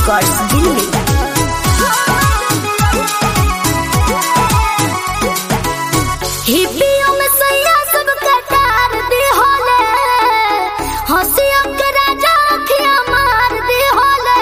records Delhi हिप्पियों में सैया सब कटार दी होले हंसियों के राजा अखियां मार दी होले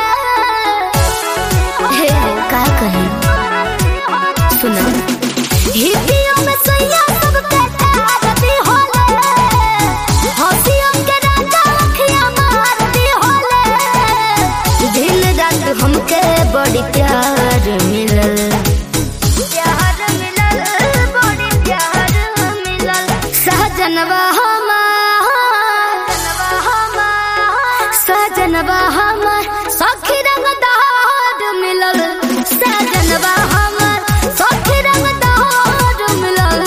हे का कही सुना हिप्पियों में सैया सब कटार दी होले हंसियों के राजा अखियां मार दी होले दिन रात हमके बड़ी प्यार मिलल प्यार मिलल बड़ी प्यार मिलल सहजनवा हमार सहजनवा हमार सखी रंग दहाड़ मिलल सहजनवा हमार सखी रंग दहाड़ मिलल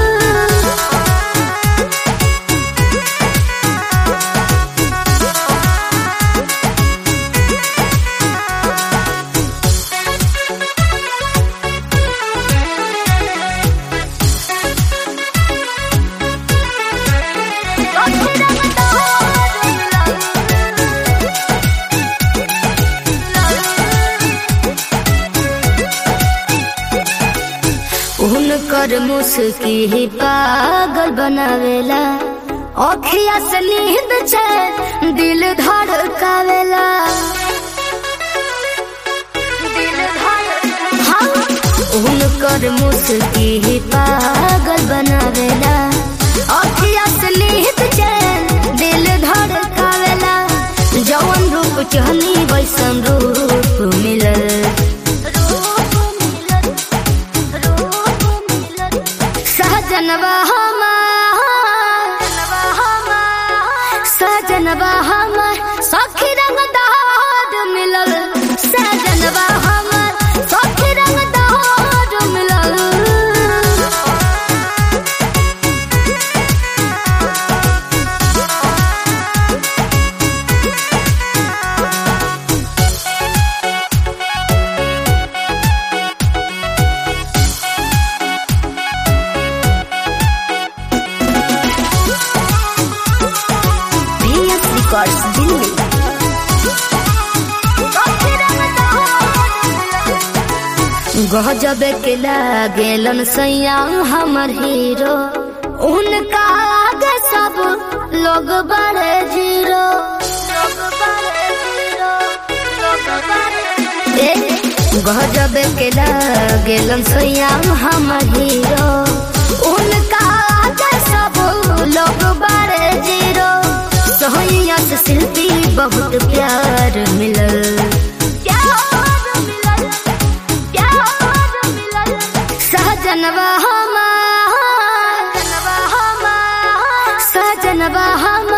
उनकर मुस्की ही पागल बनावेला अखिया से नींद चैन दिल धड़कावेला हाँ, उनकर मुस्की ही पागल बनावेला अखिया से नींद चैन दिल धड़कावेला जवन रूप चहनी वैसन रूप मिलल सहजनवा हमार सहजनवा हमार सखी रंग दहाड़ मिलल सहजनवा हमार सखी रंग दहाड़ मिलल VS Records दिल्ली गजब के लागेलन सैया हमर हीरो उनका आगे सब लोग बड़े जीरो ए, गजब के लागेलन सैया हमर हीरो उनका आगे सब लोग बड़े जीरो सोहैया से शिल्पी बहुत प्यार मिलल प्यार मिलल प्यार मिलल सहजनवा हमार सहजनवा हमार